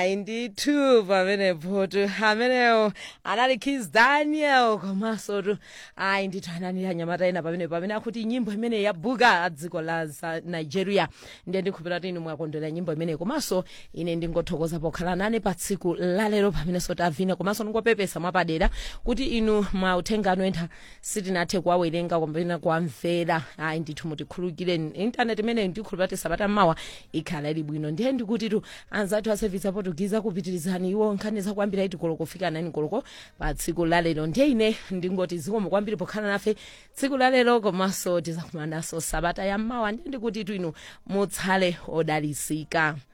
hayi ndithu pamenepo tu amenewo anali kis daniel komanso tu hayi ndithu anani anyamata ena pamenepo pamene akuti nyimbo imene yabuka dziko la za nigeria ndiye ndikhulupira kuti inu mwakondwera nyimbo imeneyi komanso ine ndingothokoza pokhala nane pa tsiku lalero pamenenso tavina komanso ndingopepesa mwapadera kuti inu mauthenga anu ena sitinathe kuwawerenga kapena kuwamvera hayi ndithu mutikhululukire intaneti imeneyi ndikhulupira kuti sabata mmawa ikhala ili bwino ndiye ndikuti tu anzathu a service aportugize kupitirizani iwo nkhani zakuambira iti koloko kufika nani koloko pa tsiku lalero ndiye ine ndingoti zikomo kwambiri pokhala nafe tsiku lalero komanso tizakumananso sabata ya mmawa ndiye ndikuti tu inu mutsale odalisika